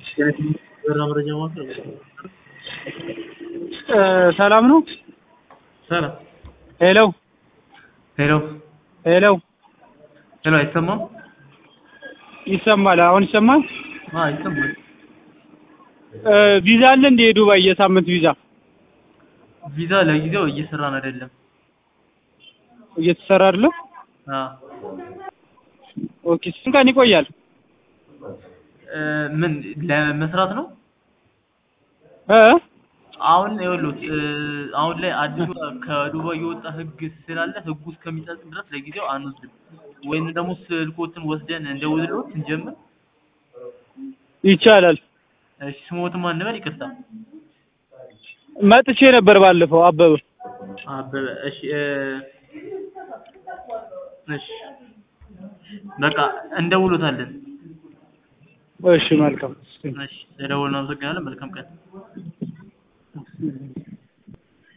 መረጃ ማቅረብ ሰላም ነው። ሰላም ሄሎ ሄሎ ሄሎ፣ ሄሎ አይሰማም? ይሰማል? አሁን ይሰማል? አዎ ይሰማል። ቪዛ አለ እንደ የዱባይ የሳምንት ቪዛ ቪዛ ለጊዜው እየሰራን አይደለም። እየተሰራ አይደለም? አዎ ኦኬ። ስንት ቀን ይቆያል? እ ምን ለመስራት ነው? እ አሁን ይኸውልህ እ አሁን ላይ አዲሱ ከዱባይ የወጣ ህግ ስላለ ህጉ እስከሚጸድቅ ድረስ ለጊዜው አንወስድም። ወይም ደግሞ ስልኮትን ወስደን እንደውልሎት እንጀምር። ይቻላል። እሺ ስሞትን ማን እንበል? ይቅርታ መጥቼ ነበር ባለፈው አበበ። አበበ። እሺ እ እሺ በቃ እንደውሎታለን። እሺ መልካም። እሺ ለደወልን አመሰግናለን። መልካም ቀን።